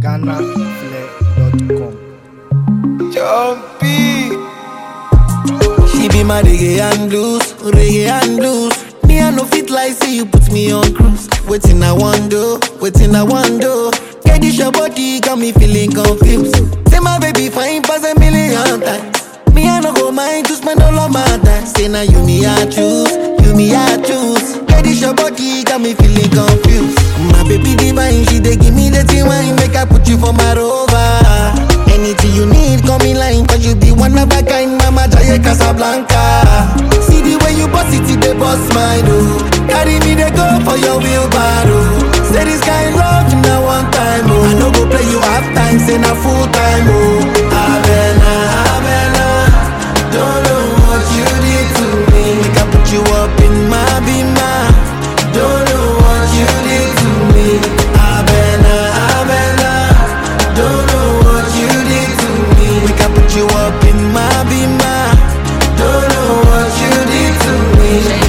GhanaFlair.com. Jumpy. She be my reggae and blues, reggae and blues. Me I no fit like say you put me on cruise. Waiting I want do, waiting I want do. Get this your body got me feeling confused. Say my baby fine pass a million times. Me I no go mind to spend all of my time. Say now you me I choose, you me I choose. Get this your body got me feeling confused. My baby divine, she dey give me the thing wine, make I put you for my rover. Anything you need, come in line, cause you be one of a kind, Mama Jaya Casablanca. See the way you boss it, it dey boss my door. Carry me, they go for your wheelbarrow. Say this kind love, na one time, oh. I no go play you half time, say na full time, oh. Avena, Avena, don't know what you did to me. Make I put you up in my bima. Don't know what you did to me. Avena, Avena, don't know what you did to me. Make I put you up in my bima. Don't know what you did to me.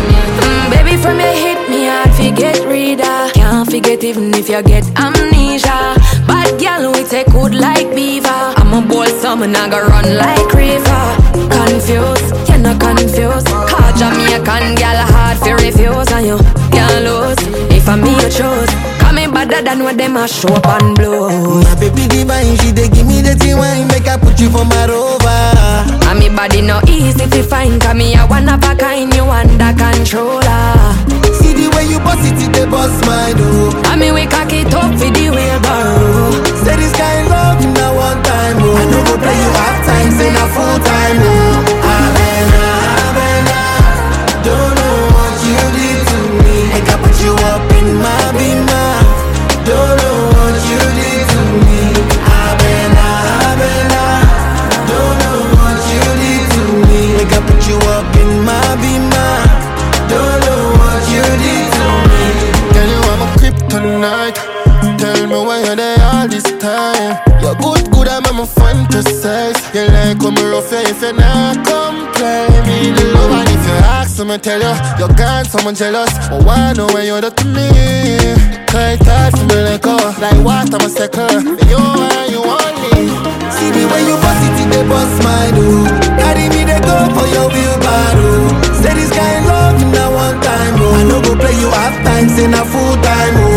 Mm, baby, from your hit me hard, forget reader. Can't forget even if you get amnesia. Bad girl, we take good like beaver. I'm a bold summer, I go run like river. Confused, you're not confused. Call Jamaican girl hard for refuse, and you can't lose. If I'm me, you choose. Come in better than what them a show up and blow. My baby divine, she dey give me the thing wine, make I put you for my rover. And me body no easy to find Cause me a one of a kind, you under controller See the way you boss it, it dey boss my door. And me we cock it up for the wheelbarrow Say this kind love, na one time, oh. I no go play you half time, say na full time, oh. Avena, Avena, don't know what you did to me. Make I put you up in my bima. Don't know what you did to me. Avena, Avena, don't know what you did to me. Make I put you up in my bima. Don't know what you did to me. Girl, you are my kryptonite. Tell me why you're there all this time. You're good, good, I'm a fantasize. You like when me rough you if you not complain. Me the love and if you ask me, tell you you're gone, someone jealous. But why know when you're to me? Tight, tight for me like oh, like what I'm a second. You and you only. See the way you boss it, it dey boss my door. Carry me, they go for your wheelbarrow. Say this kind love, na one time, oh. I no go play you half time, say na full time, oh.